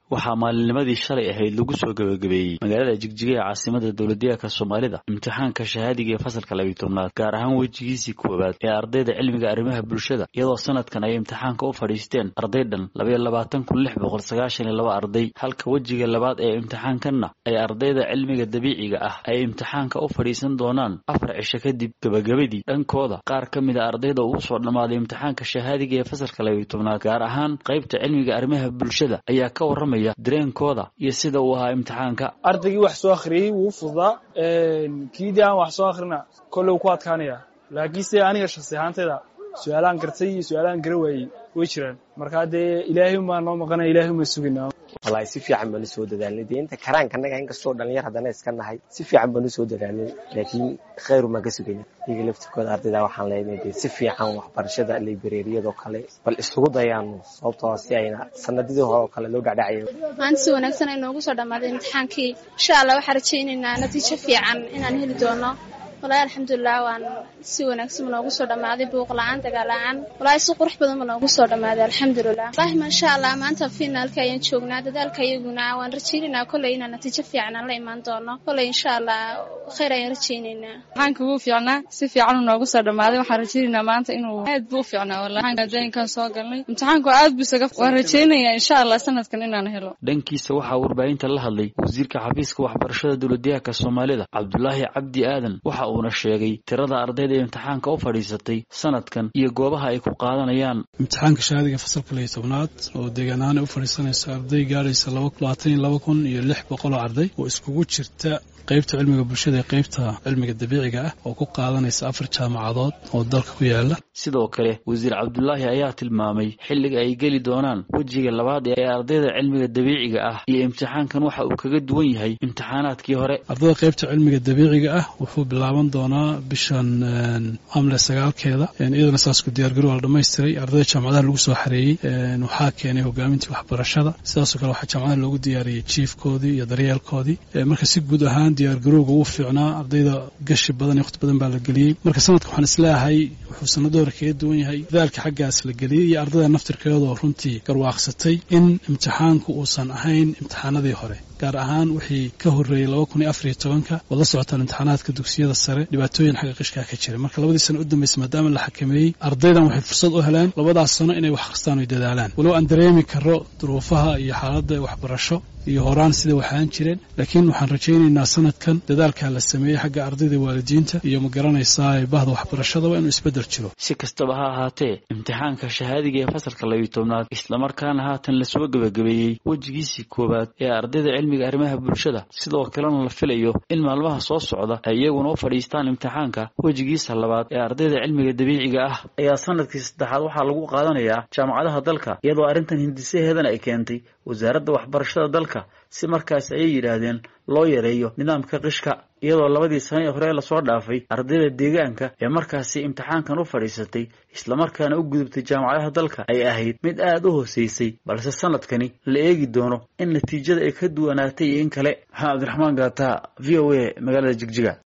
waxaa maalinnimadii shalay ahayd lagu soo gebagabeeyey magaalada jigjiga ee caasimada dowladdeegaanka soomaalida imtixaanka shahaadiga ee fasalka labiyi tobnaad gaar ahaan wejigiisii koowaad ee ardayda cilmiga arrimaha bulshada iyadoo sanadkan ay imtixaanka u fadhiisteen arday dhan labayo labaatan kun lix boqol sagaashan iyo laba arday halka wejiga labaad ee imtixaankanna ay ardayda cilmiga dabiiciga ah ay imtixaanka u fadhiisan doonaan afar cisho kadib gebagabadii dhankooda qaar ka mid a ardayda uu soo dhammaaday imtixaanka shahaadiga ee fasalka labiyi tobnaad gaar ahaan qaybta cilmiga arrimaha bulshada ayaa ka warramaya dareenkooda iyo sida uu ahaa imtixaanka ardaygii wax soo akhriyey wuu fududaa kiidii aan wax soo akhrina kolley ku adkaanaya laakiinse aniga shaksi ahaantayda su-aalaan gartay iyo su-aalaan gara waayey way jiraan markaa dee ilaahay umaa noo maqanaya ilahay uma sugaynaa wallaahi si fiican baanu soo dadaalnay dee inta karaanka annaga inkastoo dhalinyar haddana iska nahay si fiican baanu soo dadaalnay laakiin khayr umaan ka sugayna iyaga laftirkooda ardayda waxaan leenahay dee si fiican waxbarashada librariyadoo kale bal isugu dayaano sababtoo si ayna sanadidii hore oo kale loo dhacdhacaya maanta si wanaagsan ay noogu soo dhammaaday imtixaankii insha allah waxaan rajaynaynaa natiijo fiican inaan heli doono walahi alxamdulilah waan si wanaagsan ma noogu soo dhammaaday buuq la-aan dagaal la-aan walahi si qurux badan ma noogu soo dhammaaday alxamdulilah walahi maasha allah maanta finaalka ayaan joognaa dadaalka iyaguna waan rajaynaynaa kolley inaan natiijo fiican aan la imaan doono kolley insha allah khayr ayaan rajaynaynaa imtixaanka wuu fiicnaa si fiican uu noogu soo dhammaaday waxaan rajaynaynaa maanta inuu aad buu u fiicnaa wallahi daynkan soo galnay imtixaanku aad buu isaga waan rajaynayaa insha allah sanadkan inaan helo dhankiisa waxaa warbaahinta la hadlay wasiirka xafiiska waxbarashada dowladdeegaanka soomaalida cabdulaahi cabdi aadan waxa uuna sheegay tirada ardayda imtixaanka u fadhiisatay sanadkan iyo goobaha ay ku qaadanayaan imtixaanka shahaadiga fasalka liyo tobnaad oo deegaan ahaan ay u fadhiisanaysa arday gaadhaysa labaatan iyo laba kun iyo lix boqol oo arday oo iskugu jirta qaybta cilmiga bulshada ee qaybta cilmiga dabiiciga ah oo ku qaadanaysa afar jaamacadood oo dalka ku yaala sidoo kale wasiir cabdulaahi ayaa tilmaamay xilliga ay geli doonaan wejiga labaad ee ardayda cilmiga dabiiciga ah iyo imtixaankan waxa uu kaga duwan yahay imtixaanaadkii hore ardayda qaybta cilmiga dabiiciga ah wuxuu bilaaban doonaa bishan amle sagaalkeeda iyadana saas ku diyaargarow la dhamaystiray ardayda jaamacadaha lagu soo xareeyey waxaa keenay hogaamintii waxbarashada sidaasoo kale waxaa jaamacadaha loogu diyaariyey jiifkoodii iyo daryeelkoodii marka si guud ahaan diyaargarowga wuu fiicnaa ardayda gashi badan iyo waqti badan baa la geliyey marka sanadka waxaan isleeyahay wuxuu sanado hore kaga duwan yahay dadaalka xaggaas la geliyey iyo ardayda naftirkeedoo runtii garwaaqsatay in imtixaanku uusan ahayn imtixaanadii hore gaar ahaan wixii ka horreeyey laba kun iyo afariyo tobanka waad la socotaan imtixaanaadka dugsiyada sare dhibaatooyin xagga qishkaa ka jira marka labadii sano u dambaysa maadaama la xakameeyey ardaydan waxay fursad u heleen labadaas sano inay wax akhristaan oy dadaalaan walow aan dareemi karo duruufaha iyo xaaladda waxbarasho iyo horaan sida waxaan jireen laakiin waxaan rajaynaynaa sanadkan dadaalkaa la sameeyey xagga ardayda waalidiinta iyo ma garanaysaa bahda waxbarashadaba inuu isbeddel jiro si kastaba ha ahaatee imtixaanka shahaadiga ee fasalka labiyi tobnaad islamarkaana haatan lasoo gebagabeeyey wejigiisii koowaad ee ardayda cilmiga arrimaha bulshada sidoo kalena la filayo in maalmaha soo socda ay iyaguna u fadhiistaan imtixaanka wejigiisa labaad ee ardayda cilmiga dabiiciga ah ayaa sanadkii saddexaad waxaa lagu qaadanayaa jaamacadaha dalka iyadoo arrintan hindisaheedana ay keentay wasaaradda waxbarashada dalka si markaas ayay yidhaahdeen loo yareeyo nidaamka qishka iyadoo labadii sano ee hore lasoo dhaafay ardayda deegaanka ee markaasi imtixaankan u fadhiisatay islamarkaana u gudubtay jaamacadaha dalka ay ahayd mid aad u hooseysay balse sanadkani la eegi doono in natiijada ay ka duwanaatay iyo in kale maxamed cabdiraxmaan gaata v o a magaalada jigjiga